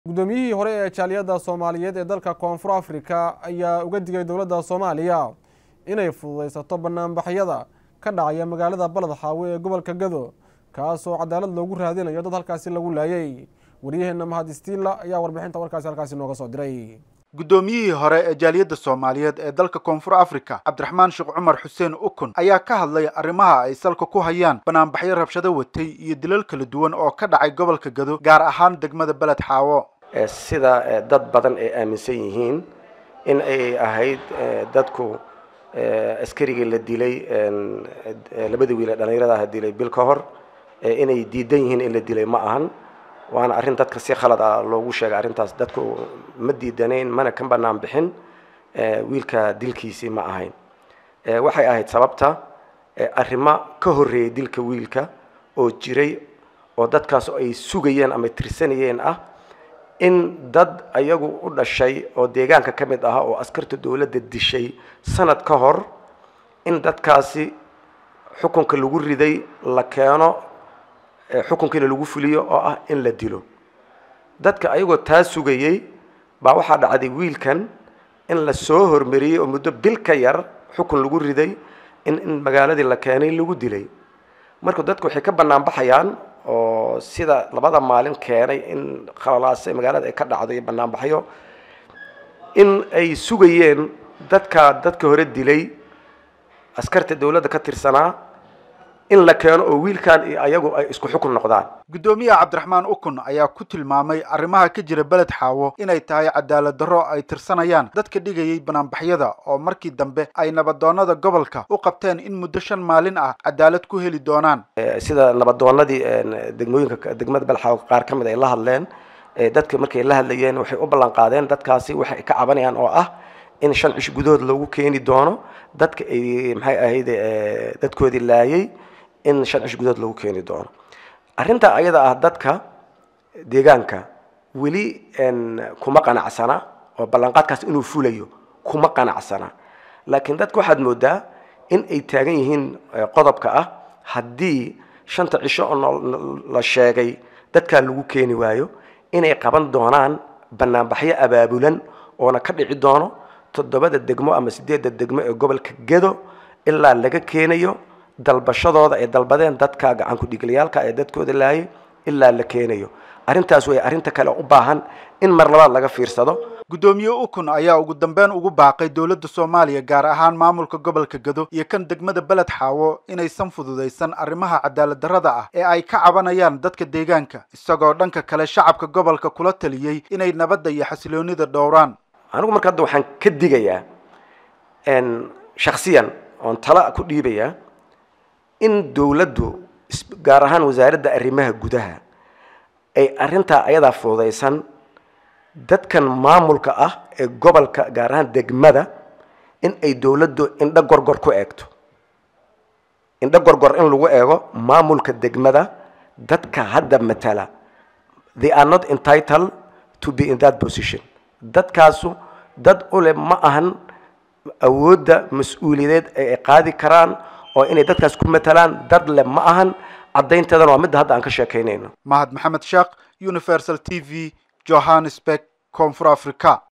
guddoomiyihii hore ee jaaliyadda soomaaliyeed ee dalka koonfur afrika ayaa uga digay dowladda soomaaliya inay fududaysato banaanbaxyada ka dhacaya magaalada balad xaawe ee gobolka gado kaasoo cadaalad loogu raadinayo dad halkaasi lagu laayay waryaheena mahad istiila ayaa warbixinta warkaasi halkaasi nooga soo diray guddoomiyihii hore ee jaaliyadda soomaaliyeed ee dalka koonfur afrika cabdiraxmaan sheekh cumar xuseen ukun ayaa ka hadlay arrimaha ay salka ku hayaan banaanbaxyo rabshado watay iyo dilal kala duwan oo ka dhacay gobolka gado gaar ahaan degmada beled xaawo sida dad badan ay aaminsan yihiin in ay ahayd dadku askarigii la dilay labada wiil ee dhallinyaradaha dilay bil ka hor inay diidan yihiin in la dilay ma ahan waana arrin dadka si khalad ah loogu sheegay arrintaas dadku ma diidanayn mana ka banaan bixin wiilka dilkiisii ma ahayn waxay ahayd sababta arrimo ka horreeyay dilka wiilka oo jiray oo dadkaas ay sugayeen ama tirsanayeen ah in dad ayagu u dhashay oo deegaanka ka mid ahaa oo askarta dowladda dishay sanad ka hor in dadkaasi xukunka lagu riday la keeno xukunkiina lagu fuliyo oo ah in la dilo dadka ayagoo taa sugayey baa waxaa dhacday wiilkan in la soo hormariyey oo muddo bil ka yar xukun lagu riday in in magaaladii la keenay lagu dilay marka dadku waxay ka bannaan baxayaan oo sida labada maalin keenay in khalalaase magaalada ay ka dhacdo iyo banaanbaxyo in ay sugayeen dadka dadka hore dilay askarta dowladda ka tirsanaa in la keeno oo wiilkan iyo ayagu ay isku xukun noqdaan guddoomiyaha cabdiraxmaan ukun ayaa ku tilmaamay arrimaha ka jira beled xaawo inay tahay cadaalad darro ay tirsanayaan dadka dhigayay banaanbaxyada oo markii dambe ay nabadoonada gobolka u qabteen in muddo shan maalin ah cadaalad ku heli doonaan sida nabadoonadii degmooyinka degmada beled xaawo qaar ka mid ay la hadleen dadka markay la hadlayeen waxay u ballan qaadeen dadkaasi waxay ka cabanayaan oo ah in shan cish gudahood loogu keeni doono dadka ay maxay ahayd dadkoodii laayay in shan cish gudahood lagu keeni doono arrintaa ayada ah dadka deegaanka weli kuma qanacsana oo ballanqaadkaas inuu fulayo kuma qanacsana laakiin dadka waxaad moodaa in ay taagan yihiin qodobka ah haddii shanta cisho oo la sheegay dadkaa lagu keeni waayo inay qaban doonaan banaanbaxyo abaabulan oona ka dhici doono toddobada degmo ama sideedda degmo ee gobolka gedo ilaa laga keenayo dalbashadooda ay dalbadeen dadka gacan ku-dhiiglayaalka ee dadkooda laayay ilaa la keenayo arrintaas way arrinta kale u baahan in mar labaad laga fiirsado guddoomiye ukun ayaa ugu dambeyn ugu baaqay dowladda soomaaliya gaar ahaan maamulka gobolka gado iyo kan degmada beled xaawo inaysan fududaysan arrimaha cadaalad darrada ah ee ay ka cabanayaan dadka deegaanka isagoo dhanka kale shacabka gobolka kula taliyey inay nabadda iyo xasiloonida dhowraan anigu marka hadda waxaan ka digayaa shaksiyan oon tala ku dhiibayaa in dowladdu gaar ahaan wasaaradda arrimaha gudaha ay arrintaa ayadaa fududaysan dadkan maamulka ah ee gobolka gaar ahaan degmada in ay dowladdu indho gorgor ku eegto indho gorgor in lagu eego maamulka degmada dadka hadda matala they are not entitled to be in that position dadkaasu dad ule ma ahan awoodda mas-uuliyadeed ee ay qaadi karaan oo inay dadkaas ku matalaan dad le ma ahan caddaynteedana waa midda hadda aan ka sheekaynayno mahad maxamed sheekh universal t v johannesburg koonfur africa